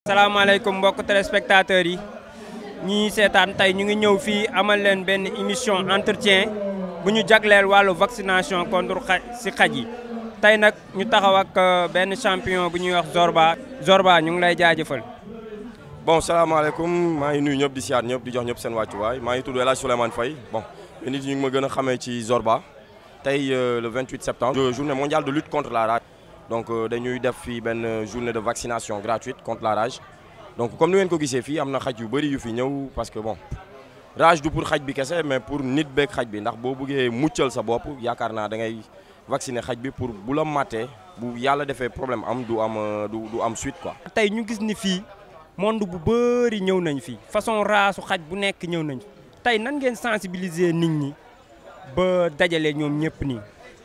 salaamaaleykum mbokk téléspectateurs yi ñi seetaan tey ñu ngi ñëw fii amal leen benn émission entretien bu ñu jagleel wàllu vaccination contre xa si xaj yi tey nag ñu taxaw ak benn champion bu ñuy wax Zorba Zorba ñu ngi lay jaajëfal. bon salaamaaleykum maa ngi nuyu ñëpp di siyaat ñëpp di jox ñëpp seen wàccuwaay maa ngi tudd El Hadj Souleymane Faye bon nit ñi ñu ngi ma gën a xamee ci Zorba tey le 28 septembre. journée mondiale de lutte contre la rage. donc dañuy def fii benn journée de vaccination gratuite contre la rage donc comme ni ngeen ko gisee fii am na xaj yu bëri yu fi ñëw parce que bon rage du pour xaj bi kese mais pour nit beeg xaj bi ndax boo bëggee muccal sa bopp yaakaar naa da ngay vacciner xaj bi pour bu la màttee bu yàlla defee problème am du am du du am suite quoi. tey ñu gis ni fii monde bu bëri ñëw nañ fi façon raasu xaj bu nekk ñëw nañ tey nan ngeen sensibiliser nit ñi ba dajale ñoom ñëpp nii.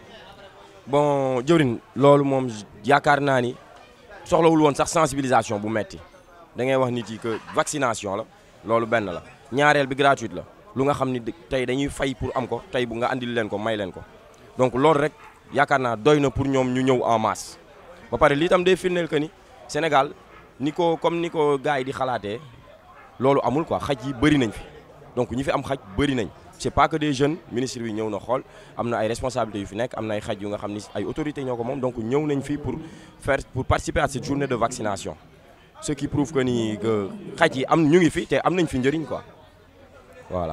bon jëwrin loolu moom yaakaar naa ni soxlawul woon sax sensibilisation bu metti da ngay wax nit yi que vaccination la loolu benn la ñaareel bi gratuite la lu nga xam ni tey dañuy fay pour am ko tey bu nga andil leen ko may leen ko donc loolu rek yaakaar naa doy na pour ñoom ñu ñëw en masse ba pare lii tam day firndeel que ni Sénégal ni ko comme ni ko gars yi di xalaatee loolu amul quoi xaj yi bëri nañ fi donc ñi fi am xaj bëri nañ c'est pas que des jeunes ministre bi ñëw na xool am na ay responsabilités yu fi nekk am na ay xaj yu nga xam ni ay autorités ñoo ko moom donc ñëw nañ fii pour faire pour participer à cette journée de vaccination ce qui prouve que ni que xaj yi am ñu ngi fi te am nañ fi njëriñ quoi voilà.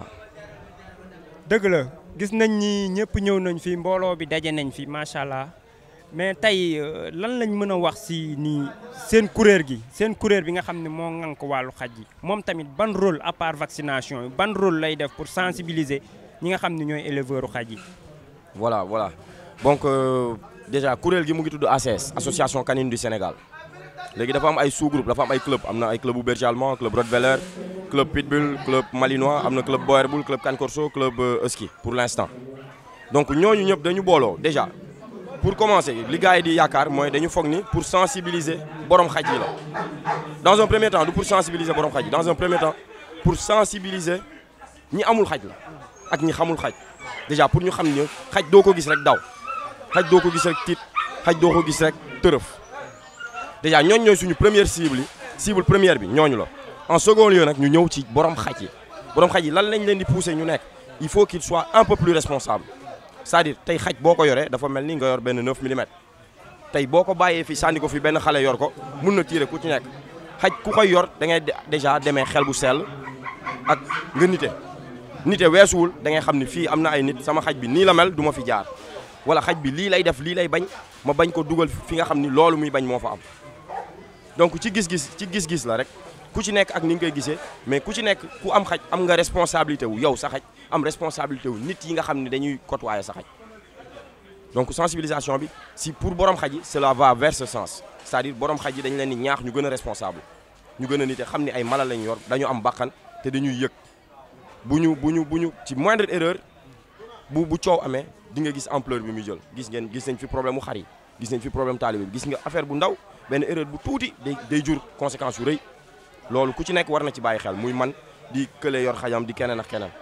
dëgg la gis nañ ni ñëpp ñëw nañ fi mbooloo bi daje nañ fi macha allah mais tey lan lañ mën a wax si nii seen kuréel gi seen kuréel bi nga xam ne moo ŋànk wàllu xaj yi moom tamit ban rôle à part vaccination yi ban rôle lay def pour sensibiliser ñi nga xam ne ñooy éleveurs xaj yi. voilà voilà donc euh, déjà kuréel gi mu ngi tudd ACS association canine du Sénégal léegi dafa am ay sous-groupe dafa am ay club am na ay club bu berger allemand club rottweiler club pitbull club malinois am na club boer bull club cane corso club husky pour l'instant donc ñooñu ñëpp dañu booloo déjà. pour commencer li gars yi di yaakaar mooy dañu foog ni pour sensibiliser borom xaj yi la dans un premier temps du pour sensibiliser borom xaj yi dans un premier temps pour sensibiliser ñi amul xaj la ak ñi xamul xaj déjà pour ñu xam ne xaj doo ko gis rek daw xaj doo ko gis rek tiit xaj doo ko gis rek tërëf déjà ñooñu ñooy suñu première cible yi cible première bi ñooñu la en second lieu nag ñu ñëw ci borom xaj yi borom xaj yi lan lañ leen di pousser ñu nekk il faut qu'il soit un peu plus responsable c'est-à-dire tey xaj boo ko yoree dafa mel ni nga yor benn 9 millimètres tey boo ko bàyyee fi sànni ko fi benn xale yor ko mun na tirer ku ci nekk xaj ku koy yor da ngay déjà demee xel bu sell ak nga nite nite weesuwul da ngay xam ni fii am na ay nit sama xaj bi nii la mel du ma fi jaar wala xaj bi lii lay def lii lay bañ ma bañ ko dugal fi nga xam ni loolu muy bañ moo fa am donc ci gis-gis ci gis-gis la rek ku ci nekk ak ni nga koy gisee mais ku ci nekk ku am xaj am nga responsabilité wu yow sa xaj am responsabilité wu nit yi nga xam ne dañuy côtoyer sa xaj donc sensibilisation bi si pour borom xaj yi cela va vers ce sens c'est-à-dire borom xaj yi dañu leen di ñaax ñu gën a responsable ñu gën a nite xam ni ay mala lañ yor dañu am bakkan te dañuy yëg bu ñu bu ñu bu ñu ci moindre erreur bu bu coow amee di nga gis ampleur bi muy jël gis ngeen gis nañ fi problème mu xar yi gis nañ fi problème taalibe bi gis nga affaire bu ndaw benn erreur bu tuuti day day jur conséquence yu rëy loolu ku ci nekk war na ci bàyyi xel muy man di kële yor xajam di keneen ak keneen.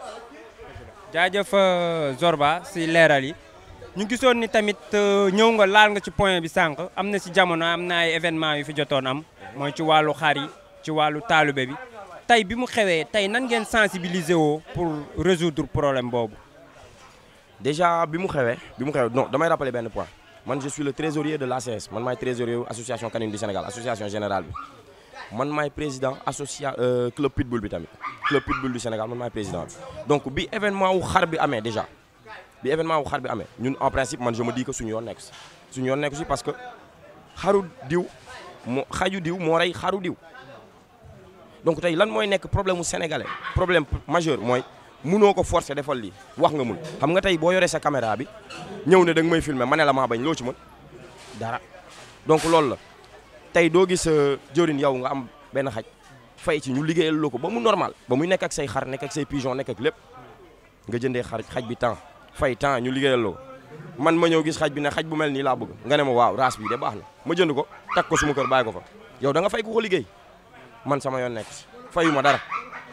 jaajëf Zorba si leeral yi ñu gisoon ni tamit ñëw nga laal nga ci point bi sànq am na si jamono am na ay événement yu fi jotoon am mooy ci wàllu xar yi ci wàllu taalube bi tey bi mu xewee tey nan ngeen sensibiliser woo pour résoudre problème boobu. déjà bi mu xewee bi mu xewee non damay rappeler benn point man je suis le trésorier de l'ACS man maay trésorier association canine du Sénégal association générale bi. man maay président associa club pitbull bi tamit club pitbull du Sénégal man maay président bi donc bi événement wu xar bi amee déjà bi événement wu xar bi amee ñun en principe man je me dis que suñu yoon nekk si suñu yoon nekk si parce que xaru diw moo xaju diw moo rey xaru diw donc tey lan mooy nekk problème mu sénégalais problème majeur mooy munoo ko forcer defal lii wax nga mun xam nga tey boo yoree sa caméra bi ñëw ne da nga may filmer ma ne la maa bañ loo ci mën dara donc loolu la tey doo gis jëriñ yow nga am benn xaj fay ci ñu liggéeyal loo ko ba mu normal ba muy nekk ak say xar nekk ak say pigeon nekk ak lépp nga jëndee xar xaj bi temps fay temps ñu liggéeyal loo man ma ñëw gis xaj bi ne xaj bu mel nii laa bëgg nga ne ma waaw race bi de baax na ma jënd ko takk ko suma kër bàyyi ko fa yow da nga fay ku ko liggéey man sama yoon nekk si fayu ma dara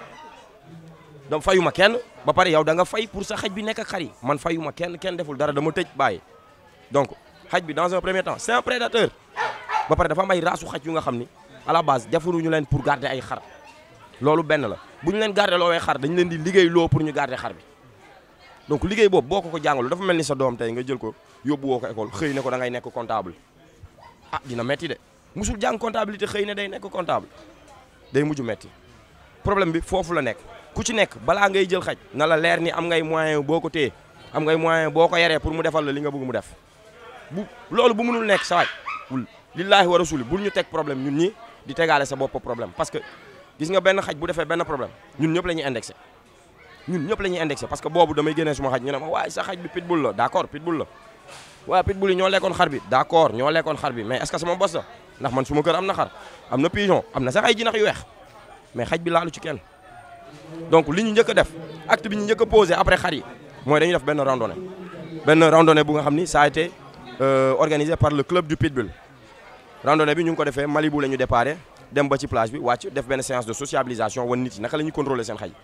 da fayu ma kenn ba pare yow da nga fay pour sa xaj bi nekk ak xar yi man fayu ma kenn kenn deful dara dama tëj bàyyi donc xaj bi dans un premier temps c'est un prédateur ba pare dafa am ay raasu xaj yu nga xam ni à la base defuñu leen pour garder ay xar loolu benn la bu ñu leen garder loowee xar dañu leen di liggéey loo pour ñu garder xar bi donc liggéey boobu boo ko ko jàngalu dafa mel ni sa doom tey nga jël ko yóbbu woo ko école xëy na ko da ngay nekk comptable ah dina metti de musul jàng comptabilité xëy na day nekk comptable day mujj metti problème bi foofu la nekk ku ci nekk balaa ngay jël xaj na la leer ni am ngay moyen boo ko téye am ngay moyen boo ko yaree pour mu defal la li nga bëgg mu def bu loolu bu mënul nekk sa waay wul lillaahi wa rasuli bul ñu teg problème ñun ñi di tegaale sa bopp problème parce que gis nga benn xaj bu defee benn problème ñun ñëpp la ñuy indexé ñun ñëpp la ñuy indexé parce que boobu damay génnee suma xaj ñu ne ma waaye sa xaj bi pitbull la d' accord pitbull la waaye pitbull yi ñoo lekkoon xar bi d' accord ñoo lekkoon xar bi mais est ce que sama bos la ndax man suma kër am na xar am na pigeon am na sax ay jinax yu weex mais xaj bi laalu ci kenn donc li ñu njëkk a def acte bi ñu njëkk a posé après xar yi mooy dañuy def benn randonnée benn randonnée bu nga xam ni ça a été organisé par le club du pitbull randonnée bi ñu ngi ko defee Malibu la ñu déparé dem ba ci plage bi wàcc def benn séance de sociabilisation wan nit yi naka la ñuy contrôler seen xaj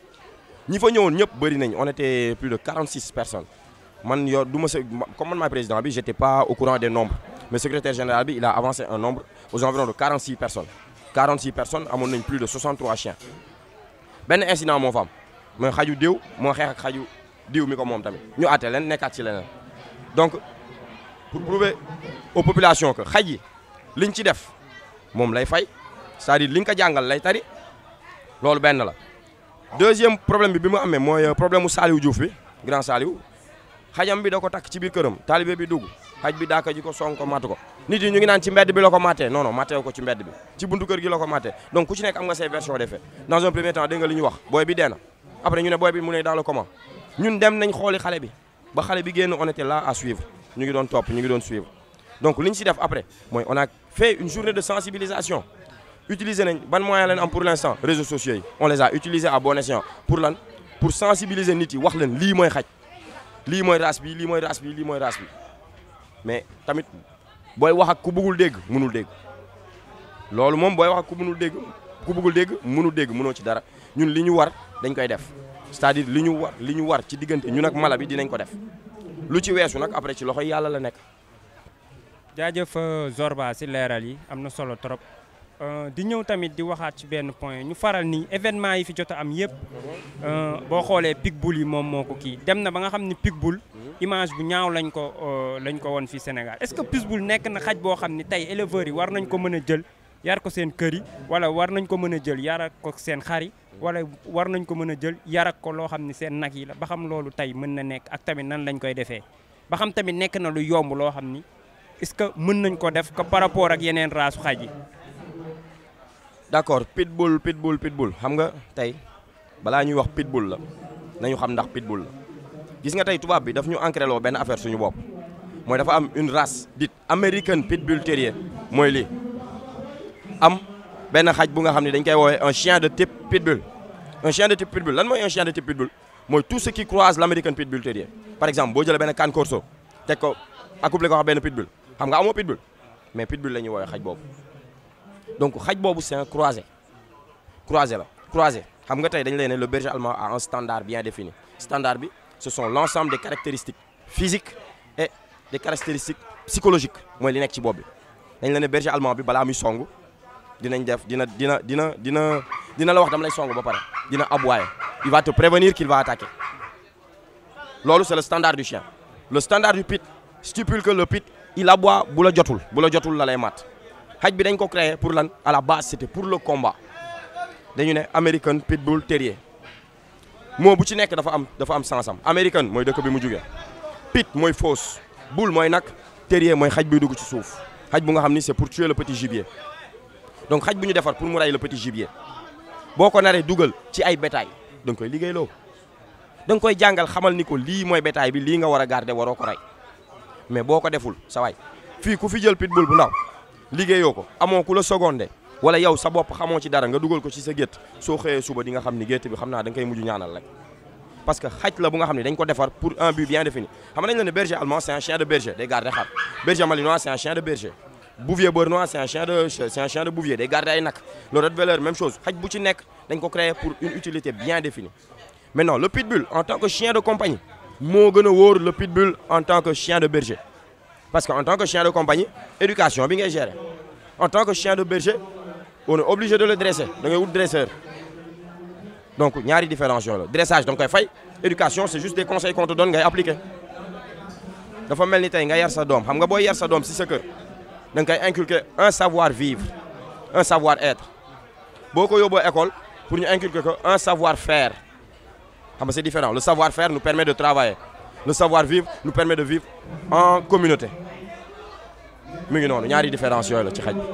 ñi fa ñëwoon ñëpp bëri nañ on était plus de 46 personnes man yor du ma sa comme man maay président bi j'étais pas au courant des nombres mais secrétaire général bi il a avancé un nombre aux environs de 46 personnes 46 personnes amoon nañ plus de 63 chiens benn incident moo fa am mooy xaju diw moo xeex ak xaju diw mi ko moom tamit ñu àtte leen nekkaat ci leneen donc pour prouver aux populations que xaj yi liñ ci def moom lay fay c'est-à-dire liñ ko jàngal lay tari loolu benn la deuxième problème bi bi mu amee mooy problème mu Saliou Diouf bi grand Saliou xajam bi da ko takk ci biir këram taalibe bi dugg xaj bi daaka ji ko song ko matt ko nit yi ñu ngi naan ci mbedd bi la ko mattee non non matteewu ko ci mbedd bi ci buntu kër gi la ko mattee donc ku ci nekk am nga say version des faits dans un premier temps dégg nga li ñu wax booy bi dee na après ñu ne booy bi mu ne dans le comment ñun dem nañ xooli xale bi ba xale bi génn on était là à suivre ñu ngi doon topp ñu ngi doon suivre donc li ñu si def après mooy on a fait une journée de sensibilisation utiliser nañ ban moyen lañ am pour l'instant réseaux sociaux yi on les a utilisés à bon escient pour lan pour sensibiliser nit yi wax leen lii mooy xaj lii mooy race bi lii mooy race bi lii mooy race bi mais tamit booy wax ak ku bëggul dégg mënul dégg loolu moom booy wax ak ku mënul dégg ku bëggul dégg mënul dégg mënoo ci dara ñun li ñu war dañ koy def c'est-à-dire li ñu war li ñu war ci diggante ñun ak mala bi dinañ ko def lu ci weesu nag après ci loxoy yàlla la nekk. jaajëf Zorba si leeral yi am na solo trop di ñëw tamit di waxaat ci benn point ñu faral ni événement yi fi jot a am yëpp boo xoolee Pitbull yi moom moo ko kii dem na ba nga xam ni Pitbull image bu ñaaw lañ ko lañ ko woon fii Sénégal est-ce que Pitbull nekk na xaj boo xam ni tey éleveurs yi war nañ ko mën a jël yar ko seen kër yi wala war nañ ko mën a jël yar ko seen xar yi wala war nañ ko mën a jël yar ko loo xam ni seen nag yi la ba xam loolu tey mën na nekk ak tamit nan lañ koy defee ba xam tamit nekk na lu yomb loo xam ni est-ce que mën nañ ko def ko par rapport ak yeneen raasu xaj yi. d'accord pitbull pitbull pitbull xam nga tey balaa ñuy wax pitbull la nañu xam ndax pitbull la gis nga tey tubaab bi daf ñu ancré loo benn affaire suñu bopp mooy dafa am une race dite American pitbull terrier mooy lii am benn xaj bu nga xam ne dañ koy woowee un chien de type pitbull un chien de type pitbull lan mooy un chien de type pitbull mooy tout ce qui croise l'American pitbull terrier par exemple boo jëlee benn can corso teg ko accouplé ko wax benn pitbull xam nga amoo pitbull mais pitbull la ñuy woowee xaj boobu donc xaj boobu c'est un croisé croisé la croisé xam nga tey dañu leen ne le berger allemand a un standard bien défini standard bi ce sont l'ensemble des caractéristiques physiques et des caractéristiques psychologiques mooy li nekk ci bopp bi dañ la ne berger allemand bi balaa muy song dinañ def dina dina dina dina dina la wax dama lay song ba pare dina aboyer il va te prévenir qu'il va attaquer loolu c'est le standard du chien le standard du pit stipule que le pit il aboie bu la jotul bu la jotul la lay mat xaj bi dañ ko créé pour lan à la base c'était pour le combat dañu ne American Pitbull Terrier moo bu ci nekk dafa am dafa am sens am American mooy dëkk bi mu jugee pit mooy fausse bull mooy nag terrier mooy xaj buy dugg ci suuf xaj bu nga xam ni c'est pour tuer le petit gibier donc xaj bu ñu defar pour mu rey le petit gibier boo ko naree dugal ci ay bétail da nga koy liggéeyloo da nga koy jàngal xamal ni ko lii mooy bétail bi lii nga war a garder waroo ko rey mais boo ko deful sa waay fii ku fi jël pitbull bu ndaw liggéeyoo ko amoo ku la secondé wala yow sa bopp xamoo ci dara nga dugal ko ci sa gétt soo xëyee suba di nga xam ni gétt bi xam naa da nga koy mujj ñaanal rek parce que xaj la bu nga xam ne dañ ko defar pour un but bien défini xam nañ la ne berger allemand c'est un chien de berger day garder xar berger malinois c'est un chien de berger bouvier bernois c'est un chien de c'est un chien de bouvier day garder ay nag le rottweiler même chose xaj bu ci nekk dañ ko créer pour une utilité bien définie maintenant le pitbull en tant que chien de compagnie moo gën a wóor le pitbull en tant que chien de berger parce que en tant que chien de compagnie éducation bi ngay gérer en tant que chien de berger on est obligé de le dresser da ngay wut dresseur donc ñaari différence yooyu la dressage da nga koy fay éducation c'est juste des conseils qu'on te donne ngay appliquer dafa mel ni tey nga yar sa doom xam nga booy yar sa doom si sa kër da nga koy inculquer un savoir vivre un savoir être boo ko yóbboo école pour ñu inculquer ko un savoir faire xam nga c'est différent le savoir faire nous permet de travailler le savoir vivre nous permet de vivre en communauté mu ngi noonu ñaari différence yooyu la ci xaj bi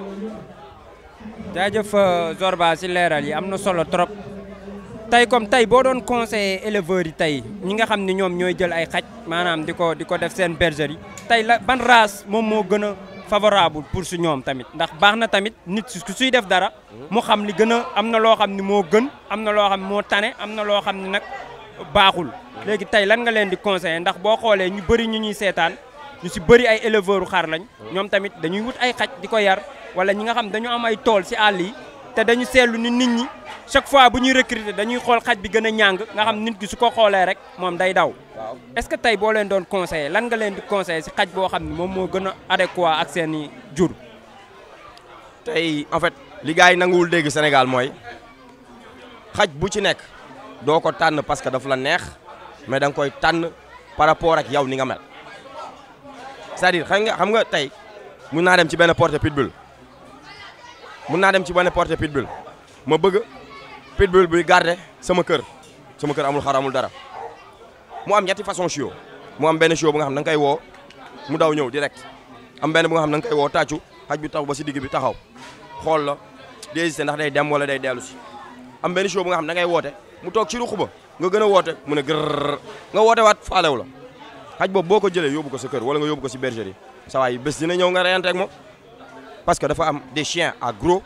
jaajëf Zorba si leeral yi am na solo trop tey comme tey boo doon conseiller éleveurs yi tey ñi nga xam ni ñoom ñooy jël ay xaj maanaam di ko di ko def seen bergerie tey la ban race moom moo gën a favorable pour su ñoom tamit ndax baax na tamit nit su suy def dara mu xam li gën a am na loo xam ni moo gën am na loo xam moo tane am na loo xam ni nag baaxul léegi tey lan nga leen di conseiller ndax boo xoolee ñu bëri ñu ñuy seetaan ñu si bëri ay éleveurs xar lañ ñoom tamit dañuy wut ay xaj di ko yar wala ñi nga xam dañu am ay tool si àll yi te dañu seetlu ni nit ñi chaque fois bu ñuy recruter dañuy xool xaj bi gën a ñàng nga xam nit ki su ko xoolee rek moom day daw est-ce que tey boo leen doon conseiller lan nga leen di conseiller si xaj boo xam ne moom moo gën a adéquat ak seen i jur tey en fait li gars yi nanguwul dégg Sénégal mooy xaj bu ci nekk doo ko tànn parce que daf la neex mais da nga koy tànn par rapport ak yow ni nga mel c'est-à-dire xam nga xam nga tey mun naa dem ci benn portée pitbull mun naa dem ci benn portée pitbull ma bëgg pitbull buy garder sama kër sama kër amul xar amul dara mu am ñetti façon chiot mu am benn chiot bu nga xam da nga koy woo mu daw ñëw direct am benn bu nga xam da nga koy woo tàccu xaj bi tax ba si digg bi taxaw xool la di hésité ndax day dem wala day dellu si am benn chiot bu nga xam da ngay woote mu toog ci ruq ba nga gën a woote mu ne gërr nga woote waat faalew la xaj boobu boo ko jëlee yóbbu ko sa kër wala nga yóbbu ko si bergerie sa waay bés dina ñëw nga reyante ak moom parce que dafa am des chiens à gros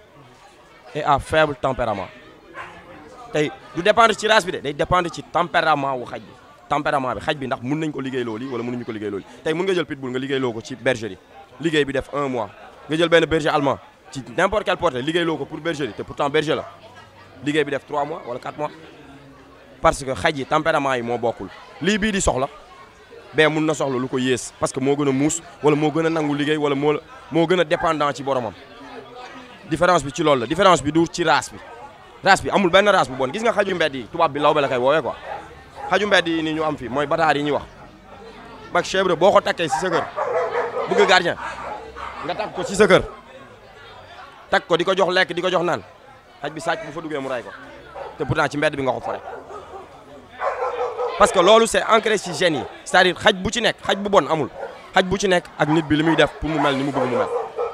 et à faible tempérament tey du dépendre ci race bi de day dépendre ci tempérament wu xaj bi tempérament bi xaj bi ndax mun nañ ko liggéey loolu wala mënuñu ko liggéey loolu tey mun nga jël pitbull nga liggéey loo ko ci bergerie liggéey bi def un mois nga jël benn berger allemand ci n'importe quelle portée liggéey loo ko pour bergerie te pourtant berger la liggéey bi def 3 mois wala 4 mois parce que xaj yi tempérament yi moo bokkul lii bii di soxla bee mun na soxla lu ko yées parce que moo gën a muus wala moo gën a nangu liggéey wala moo moo gën a dépendant ci boromam différence bi ci loolu la différence bi du ci race bi race bi amul benn race bu bon gis nga xaju mbedd yi tubaab bi law ba la koy woowee quoi xaju mbedd yi ni ñu am fi mooy bataar yi ñuy wax bak chèvre boo ko takkee si sa kër bëgg gardien nga takk ko si sa kër takk ko di ko jox lekk di ko jox naan xaj bi sàcc bu fa duggee mu ray ko te pourtant ci mbedd bi nga ko fore parce que loolu c'est ancré ci gènes yi c'est-à-dire xaj bu ci nekk xaj bu bon amul xaj bu ci nekk ak nit bi li muy def pour mu mel ni mu bëgg mu mel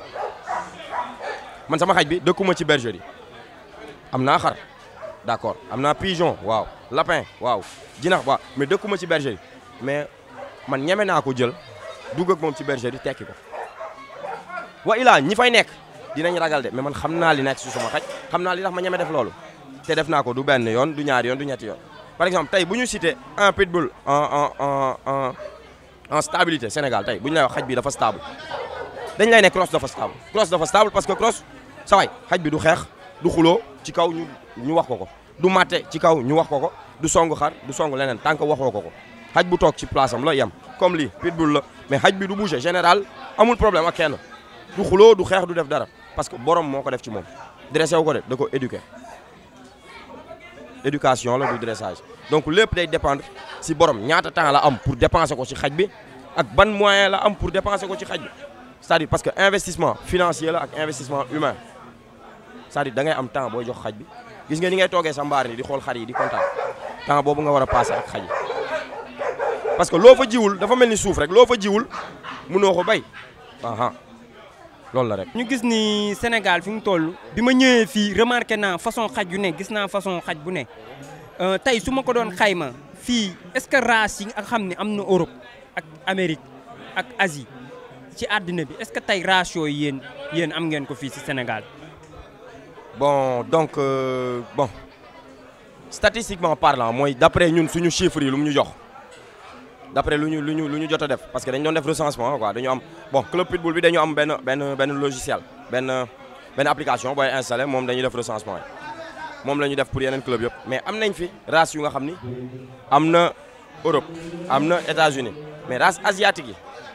man sama xaj bi dëkkuma ci bergerie am naa xar d'accord am naa pigeon waaw lapin waaw jinax waaw mais dëkkuma ci bergerie mais man ñeme naa ko jël dugg ak moom ci bergerie tekki ko wa ilaa ñi fay nekk dinañ ragal de mais man xam naa li nekk si sama xaj xam naa li tax ma ñeme def loolu te def naa ko du benn yoon du ñaari yoon du ñetti yoon par exemple tey bu ñu cité un pitbull en en en en en stabilité Sénégal tey bu ñu lay wax xaj bi dafa stable dañ lay ne cross dafa stable cross dafa stable parce que cross sa waay xaj bi du xeex du xuloo ci kaw ñu ñu wax ko ko du matte ci kaw ñu wax ko ko du song xar du song leneen tant que waxoo ko ko xaj bu toog ci place am la yem comme lii pitbull la mais xaj bi du bouger général amul problème ak kenn du xuloo du xeex du def dara parce que borom moo ko def ci moom dressé wu ko de da ko éduquer éducation la du dressage donc lépp day dépendre si borom ñaata temps la am pour dépenser ko ci xaj bi ak ban moyen la am pour dépenser ko ci xaj bi c'est-à-dire parce que investissement financier la ak investissement humain c'est-à-dire da ngay am temps booy jox xaj bi gis nga ni ngay toogee sa mbaar ni di xool xar yi di kontaan temps boobu nga war a passer ak xaj yi parce que loo fa jiwul dafa mel ni suuf rek loo fa jiwul mënoo ko bay aha loolu la rek. ñu gis ni Sénégal fi mu toll bi ma ñëwee fii remarqué naa façon xaj yu ne gis naa façon xaj bu ne tey su ma ko doon xayma fii est-ce que race yi nga xam ne am na Europe ak Amérique ak Asie ci àddina bi est-ce que tey race yooyu yéen yéen am ngeen ko fii ci Sénégal. bon donc euh, bon statistiquement parlant mooy d'après ñun suñu chiffres yi lu mu ñu jox d'après lu ñu lu ñu lu ñu jot a def parce que dañu doon def recensement quoi dañu am bon club pitbull bi dañu am benn benn benn logiciel benn benn application booy installé moom dañuy def recensement yi moom la ñu def pour yeneen club yëpp mais am nañ fi race yu nga xam ni am na Europe am na États-Unis mais race asiatique yi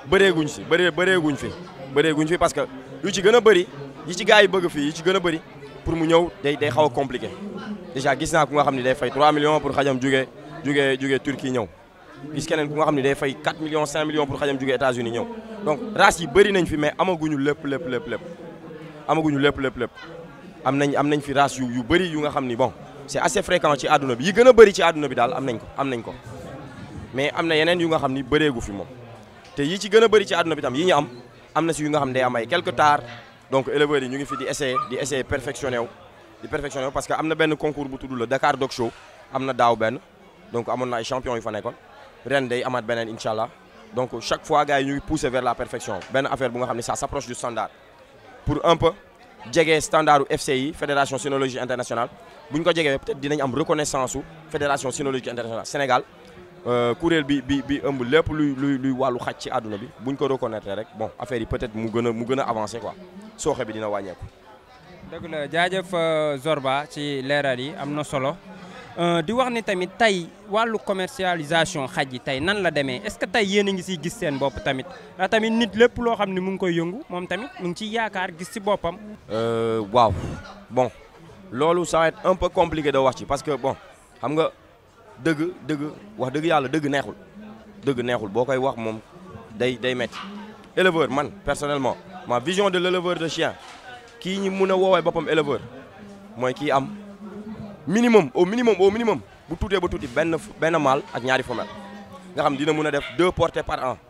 bëreeguñ si bëree bëreeguñ fi bëreeguñ fi parce que yu ci gën a bëri yi ci gars yi bëgg fii yi ci gën a bëri pour mu ñëw day day xaw a compliqué déjà gis naa ku nga xam ne day fay 3 millions pour xajam jugee jugee jugee Turquie ñëw gis keneen ku nga xam ne day fay 4 millions 5 millions pour xajam jugee États-Unis ñëw donc race yi bëri nañ fi mais amaguñu lépp lépp lépp lépp amaguñu lépp lépp lépp am nañ am nañ fi race yu yu bëri yu nga xam ni bon c'est assez fréquent ci àdduna bi yi gën a bëri ci àdduna bi daal am nañ ko am nañ ko mais am na yeneen yu nga xam ni bëreegu fi moom te yi ci gën a bëri ci àdduna bi tam yi ñu am am na si yu nga xam ne day am ay quelques tares donc éleveurs yi ñu ngi fi di essayer di essayer perfectionné wu di perfectionné wu parce que am na benn concours bu tudd la Dakar Dog Show am na daaw benn donc amoon na ay champions yu fa nekkoon ren day amaat beneen incha allah donc chaque fois gars yi ñu ngi pousser vers la perfection benn affaire bu nga xam ne ça s'approche du standard pour un peu jege standardu FCI fédération cynologie internationale bu ñu ko jegee peut-être dinañ am reconnaissance su fédération cynologie internationale Sénégal kuréel bi bi bi ëmb lépp luy luy luy wàllu xaj ci àdduna bi bu ñu ko reconnaître rek bon affaire yi peut-être mu gën a mu gën a avancé quoi sooxe bi dina wàññeeku. dëgg la jaajëf Zorba ci leeral yi am na solo di wax ni tamit tey wàllu commercialisation xaj yi tey nan la demee est-ce que tey yéen a ngi siy gis seen bopp tamit ndax tamit nit lépp loo xam ne mu ngi koy yëngu moom tamit mu ngi ciy yaakaar gis ci boppam. waaw bon loolu ça va être un peu compliqué de wax ci parce que bon xam nga dëgg dëgg wax dëgg yàlla dëgg neexul dëgg neexul boo koy wax moom day day métti éleveur man personnellement ma vision de l'éleveur de chien kii ñi mun a woowee boppam éleveur mooy kii am minimum au minimum au minimum bu tuutee ba tuuti benn benn mâle ak ñaari femelle nga xam dina mun a def deux portées par an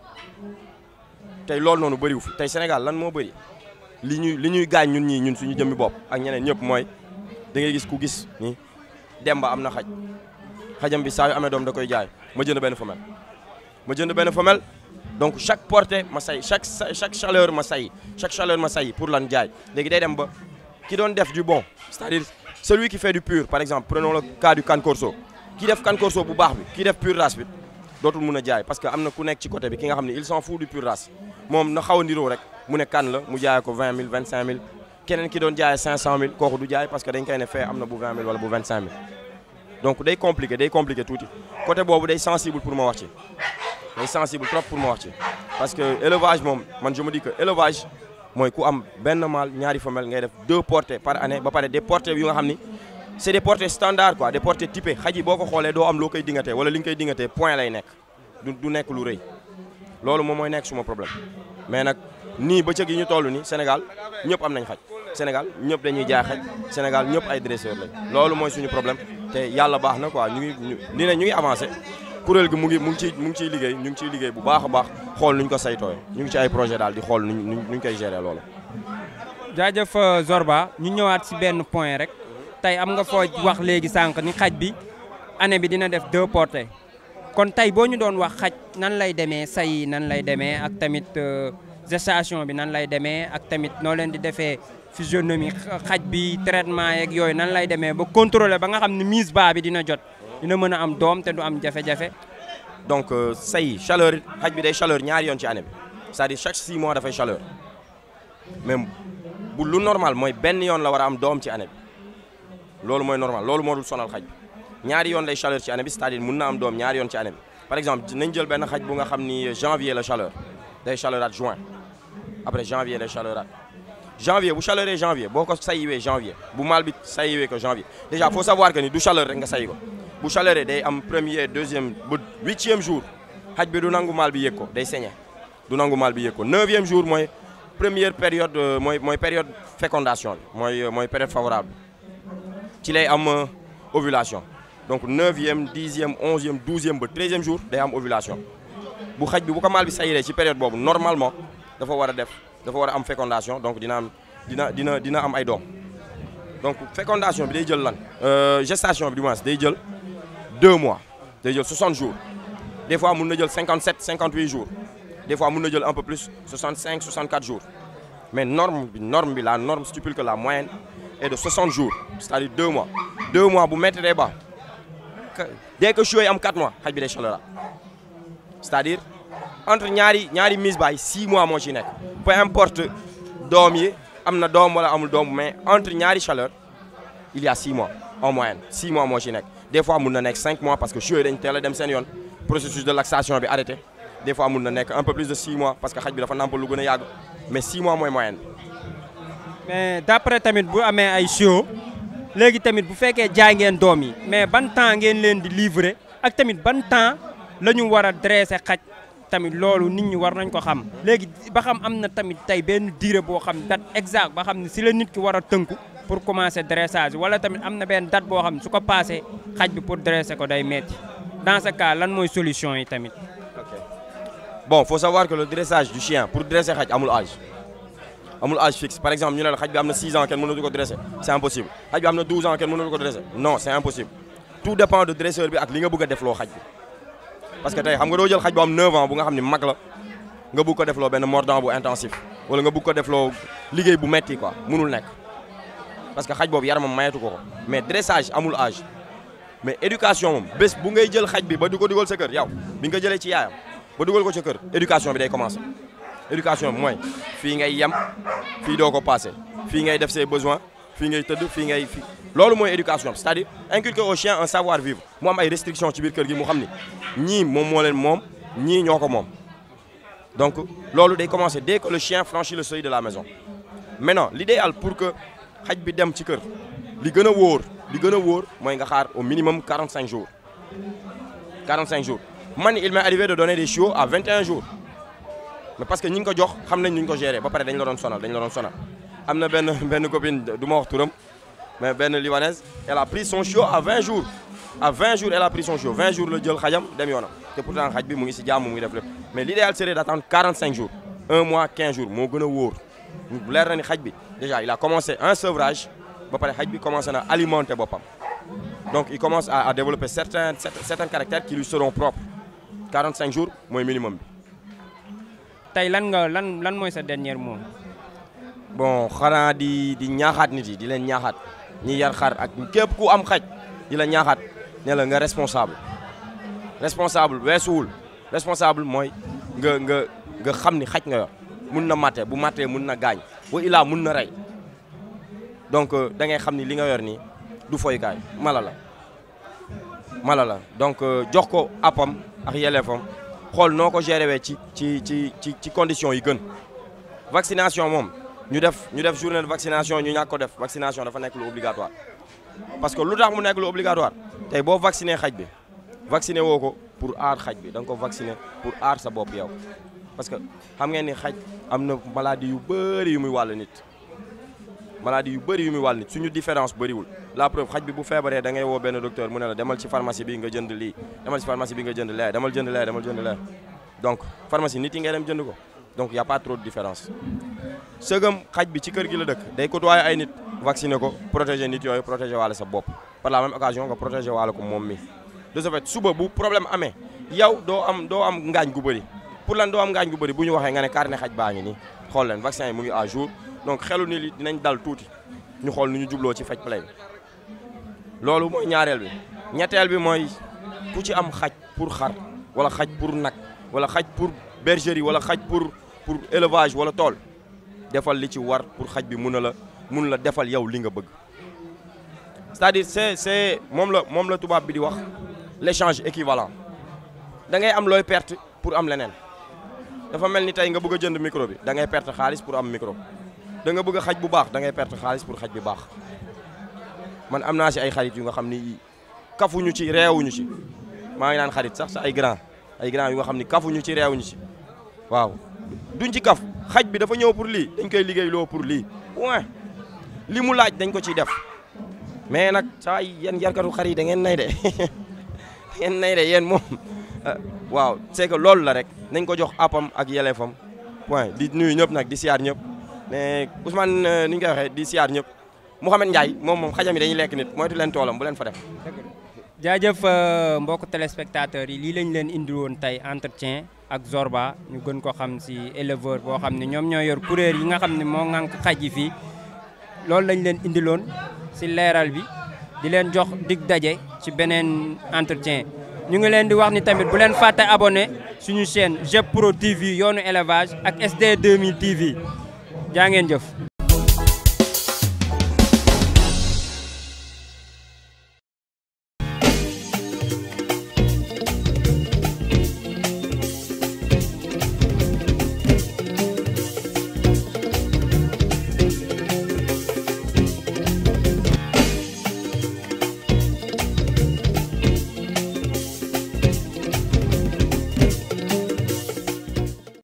tey loolu noonu bëriwu fi tey Sénégal lan moo bëri li ñuy li ñuy gaañ ñun ñii ñun suñu jëmmi bopp ak ñeneen ñëpp mooy da ngay gis ku gis ni Demba am na xaj xajam bi saa yu amee doom da koy jaay ma jënd benn femelle ma jënd benn femelle donc chaque portée ma say chaque chaque chaleur ma say chaque chaleur ma say pour lan jaay léegi day dem ba ki doon def du bon c'est-à-dire celui qui fait du pur par exemple prenons le cas du can corso ki def can corso bu baax bi ki def pur race bi dootul mun a jaay parce que am na ku nekk ci côté bi ki nga xam ne il s'en fout du pur race moom na xaw a ndiroo rek mu ne kan la mu jaayee ko 20 000 25 000 keneen ki doon jaayee 500 000 kooku du jaay parce que dañ koy ne fee am na bu 20 000 wala bu 25 000 donc day compliqué day compliqué tuuti côté boobu day sensible pour ma wax ci day sensible trop pour ma wax ci parce que élevage moom man je me dis que élevage mooy ku am benn mâle ñaari femelle ngay def deux portées par année ba pare des portées yu nga xam ni c'est des portées standards quoi des portées typées xaj yi boo ko xoolee doo am loo koy dingatee wala li nga koy dingatee point lay nekk du du nekk lu rëy loolu moom mooy nekk suma problème mais nag nii bëccëg yi ñu toll nii Sénégal ñëpp am nañ xaj Sénégal ñëpp dañuy jaay xaj Sénégal ñëpp ay dresseurs lañ loolu mooy suñu problème te yàlla baax na quoi ñu ngi ñu ni ne ñu ngi avancé kuréel gi mu ngi mu ngi ciy mu ngi ciy liggéey ñu ngi ciy liggéey bu baax a baax xool nuñ ko saytooyee ñu ngi ci ay projet daal di xool nuñ nuñ koy gérer loolu. jaajëf Zorba ñu ñëwaat si benn point rek tey am nga foo wax léegi sànq ni xaj bi année bi dina def deux portées kon tey boo ñu doon wax xaj nan lay demee say nan lay demee ak tamit gestation bi nan lay demee ak tamit noo leen di defee physionomie xaj bi traitement yeeg yooyu nan lay demee ba contrôler ba nga xam ne mise bas bi dina jot dina mën a am doom te du am jafe-jafe. donc say chaleur xaj bi day chaleur ñaari yoon ci année bi c'est-à-dire chaque 6 mois dafay chaleur mais bu lu normal mooy benn yoon la war a am doom ci année bi loolu mooy normal loolu moo dul sonal xaj bi ñaari yoon lay chaleur ci année bi c'est-à-dire mun na am doom ñaari yoon ci année bi par exemple nañ jël benn xaj bu nga xam ni janvier la chaleur day chaleuraat juin après janvier lay chaleurat janvier bu chaleuree janvier boo ko sayiwee janvier bu mal bi sayiwee ko janvier déjà faut savoir que ni du chaleur rek nga sayi ko bu chaleuree day am premier deuxième ba huitième jour xaj bi du nangu mal bi yëg ko day saigner du nangu mal bi yëg ko neuvième jour mooy première période mooy mooy période fécondation bi mooy mooy période favorable ci lay am ovulation donc neuvième dixième onzième douzième ba treizième jour day am ovulation bu xaj bi bu ko mal bi sayiree ci période boobu normalement dafa war a def dafa war a am fécondation donc dina am dina dina dina am ay doom donc fécondation bi day jël lan gestation bi du moins day jël deux mois day jël 60 jours des fois mun na jël 57 58 jours des fois mun na jël un peu plus 65 64 jours mais norme bi norme bi la norme stipule que la moyenne est de 60 jours c'est-à-dire deux mois deux mois bu métti day baax dès que chiots yi am 4 mois xaj bi day chaleur c'est-à-dire entre ñaari ñaari mise baay 6 mois moo ci nekk peu importe doom yi am na doom wala amul doom mais entre ñaari chaleur il y a 6 mois en moyenne 6 mois moo ci nekk des fois mun na nekk 5 mois parce que chiots yi dañ teel a dem seen yoon processus de laxation bi arrêté des fois mun na nekk un peu plus de 6 mois parce que xaj bi dafa nàmpal lu gën a yàgg mais 6 mois mooy moyenne mais d'après tamit bu amee ay chiot léegi tamit bu fekkee jaay ngeen doom yi mais ban temps ngeen leen di livrer ak tamit ban temps la ñu war a dresser xaj tamit loolu nit ñi war nañ ko xam léegi ba xam am na tamit tey benn durée boo xam date exact ba xam ne si la nit ki war a tënku pour commencer dressage wala tamit am na benn date boo xam ne su ko passé xaj bi pour dresser ko day metti dans ce cas lan mooy solution yi tamit. ok bon faut savoir que le dressage du chien pour dresser xaj amul âge amul âge fixe par exemple ñu ne la xaj bi am na 6 ans kenn mënatu ko dresser c'est impossible xaj bi am na 12 ans kenn mënatu ko dresser non c'est impossible tout dépend de dresseur bi ak li nga bëgg a defloo xaj bi parce que tey xam nga doo jël xaj bu am 9 ans bu nga xam ni mag la nga bëgg ko defloo benn mordant bu intensif wala nga bëgg ko defloo liggéey bu metti quoi mënul nekk parce que xaj boobu yaramam mayetu ko ko mais dressage amul âge mais éducation moom bés bu ngay jël xaj bi ba di ko dugal sa kër yow bi nga jëlee ci yaayam ba dugal ko ca kër éducation bi day commencer éducation bi mooy fii ngay yem fii doo ko passé fii ngay def ses besoins fii ngay tëdd fii ngay fii loolu mooy éducation c'est-à-dire inculquer au chien un savoir vivre mu am ay restrictions ci biir kër gi mu xam ni ñii moom moo leen moom ñii ñoo ko moom donc loolu day commencer dès que le chien franchit le seuil de la maison maintenant l'idéal pour que xaj bi dem ci kër li gën a wóor li gën a wóor mooy nga xaar au minimum 45 jours 45 jours man il m'est arrivé de donner des chiots à 21 jours mais parce que ñi ngi ko jox xam nañ ñu ko gérer ba pare dañ la doon sonal dañ la doon sonal am na benn benn copine du ma wax turam mais benn libanaise elle a pris son chiot à 20 jours à 20 jours elle a pris son chiot 20 jours la jël xajam dem yoonam te pourtant xaj bi mu ngi si jàmm mu ngi def lépp mais l'idéal serait d'attendre 45 jours un mois 15 jours moo gën a wóor leer na ni xaj bi déjà il a commencé un sevrage ba pare xaj bi commencé na alimenter boppam donc il commence à, à développer certains certains caractères qui lui seront propres 45 jours mooy minimum bi. tey lan nga lan lan mooy sa dernier mot. bon xanaa di di ñaaxaat nit yi di leen ñaaxaat ñi yar xar ak képp ku am xaj di la ñaaxaat ne la nga responsable responsable weesuwul responsable mooy nga nga nga xam ni xaj nga yor mun na matte bu mattee mun na gaañ wa ilaa mun na rey donc da ngay xam ni li nga yor nii du foykaay mala la mala la donc jox ko appam ak yelleefam xool noo ko gérer wee ci ci ci ci ci conditions yi gën vaccination moom ñu def ñu def journée de vaccination ñu ñàkk ko def vaccination dafa nekk lu obligatoire parce que lu tax mu nekk lu obligatoire tey boo vacciner xaj bi vacciner woo ko pour aar xaj bi da nga ko vacciner pour aar sa bopp yow parce que xam ngeen ni xaj am na maladie yu bëri yu muy wàll nit maladie yu bëri yu muy wàll nit suñu différence bëriwul la preuve xaj bi bu feebaree da ngay woo benn docteur mu ne la demal ci pharmacie bi nga jënd lii demal ci pharmacie bi nga jënd lee demal jënd lee demal jënd lee donc pharmacie nit yi ngay dem jënd ko donc y a pas trop de différence sëgëm xaj bi ci kër gi la dëkk day côtoyer ay nit vacciner ko protéger nit yooyu protéger waale sa bopp par la même occasion nga protéger waale ko moom mi de ce fait suba bu problème amee yow doo am doo am ngaañ gu bëri pour lan doo am ngaañ gu bëri bu ñu waxee nga ne carnet xaj baa ngi nii xool leen vaccin yi mu ngi à jour donc xelu ni li dinañ dal tuuti ñu xool nu ñu jubloo ci faj play bi loolu mooy ñaareel bi ñetteel bi mooy ku ci am xaj pour xar wala xaj pour nag wala xaj pour bergerie wala xaj pour pour élevage wala tool defal li ci war pour xaj bi mun a la mun la defal yow li nga bëgg c'est-à-dire c'est c'est moom la moom la tubaab bi di wax l'échange équivalent da ngay am looy perte pour am leneen dafa mel ni tey nga bëgg a jënd micro bi da ngay perte xaalis pour am micro da nga bëgg a xaj bu baax da ngay perte xaalis pour xaj bi baax man am naa si ay xarit yu nga xam ni kafuñu ci réewuñu ci maa ngi naan xarit sax sa ay grand ay grand yu nga xam ni kafuñu ci réewuñu ci waaw duñ ci kaf xaj bi dafa ñëw pour lii dañ koy liggéey loo pour lii point li mu laaj dañ ko ciy def mais nag saa yéen yarkatu xar yi da ngeen nay de da ngeen nay de yéen moom waaw c'est que loolu la rek nañ ko jox appam ak yelleefam point di nuyu ñëpp nag di siyaar ñëpp mais Ousmane ni ñu koy waxee di siyaar ñëpp Mouhamed Ndiaye moom moom xajam yi dañuy lekk nit moytu leen toolam bu leen fa def. jaajëf mbokk téléspectateurs yi lii lañ leen indi woon tey entretien ak Zorba ñu gën ko xam si éleveur boo xam ne ñoom ñoo yor kuréel yi nga xam ne moo ŋànk xaj yi fii loolu lañ leen indiloon si leeral bi di leen jox dig daje ci beneen entretien ñu ngi leen di wax ni tamit bu leen fàtte abonné suñu chaîne GEP Pro TV yoonu élevage ak SD 2000 TV jaa ngeen jëf